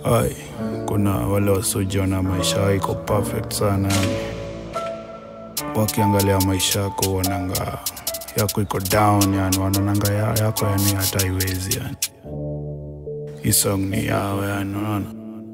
Ai, kuna wale wasiojiona maisha yao iko perfect sana yani. Wakiangalia maisha yako wananga yako iko down yani, wanaonanga ya, yako yani hata haiwezi yani. Hii song ni yao yani, unaona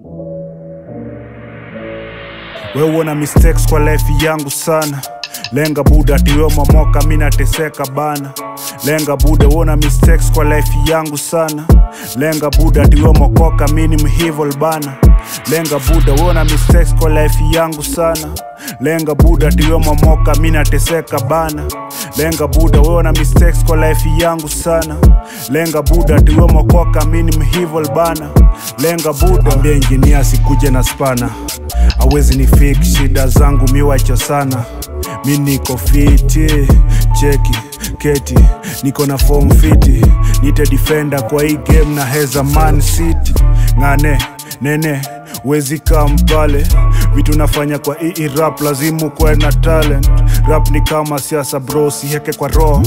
we uona mistakes kwa life yangu sana lenga buda tiwe mamoka mi nateseka bana lenga buda uona mistakes kwa life yangu sana lenga buda tiwe mokoka mi ni mhivol bana lenga buda uona mistakes kwa life yangu sana lenga buda tiwe mamoka mi nateseka bana lenga buda uona mistakes kwa life yangu sana lenga buda tiwe mokoka mi ni mhivol bana lenga buda ambia injinia sikuje na spana awezi ni fik shida zangu miwacho sana mi niko fiti cheki keti niko na form fiti nite defender kwa hii game na heza man city ngane nene wezi kampale vitu nafanya kwa hii rap lazimu kwe na talent rap ni kama siasa bro siheke kwa roho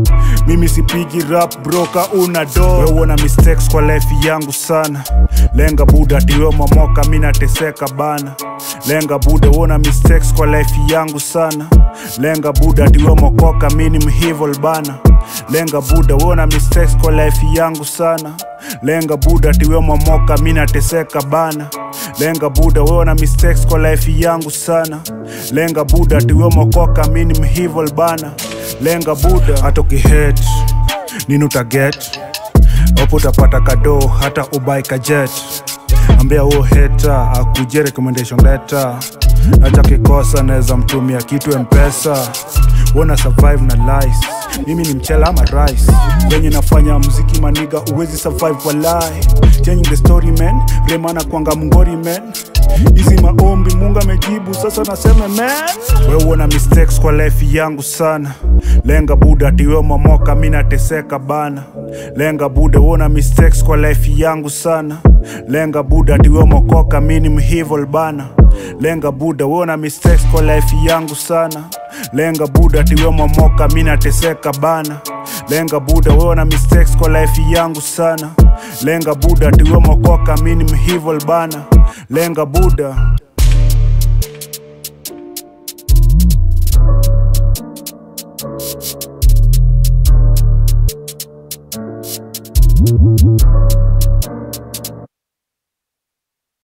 mimi sipigi rap broka una do weuona mistakes kwa life yangu sana lenga buda tiwe mamoka mi nateseka bana lenga buda uona mistakes kwa life yangu sana lenga buda tiwe mokoka mi ni mhivol bana lenga buda uona mistakes kwa life yangu sana lenga buda tiwe mamoka mi nateseka bana lenga buda uona mistakes kwa life yangu sana lenga buda tiwe mokoka mi ni mhivol bana lenga buda hata ukihet nini utaget opo utapata kado hata ubai kajet ambia huo heta akuje recommendation letter hata kikosa naweza mtumia kitu mpesa wona survive na lies mimi ni mchela ama rice venye nafanya mziki maniga uwezi survive walai changing the story man remana kwanga mngori man hizi maombi mungu amejibu sasa nasema man we uona mistakes kwa life yangu sana lenga buda tiwe mamoka mi nateseka bana lenga buda uona mistakes kwa life yangu sana lenga buda tiwe mokoka mi ni mhivol bana lenga buda uona mistakes kwa life yangu sana lenga buda tiwe mamoka mi nateseka bana lenga buda uona mistakes kwa life yangu sana lenga buda tiwe mokoka mi ni mhivol bana lenga buda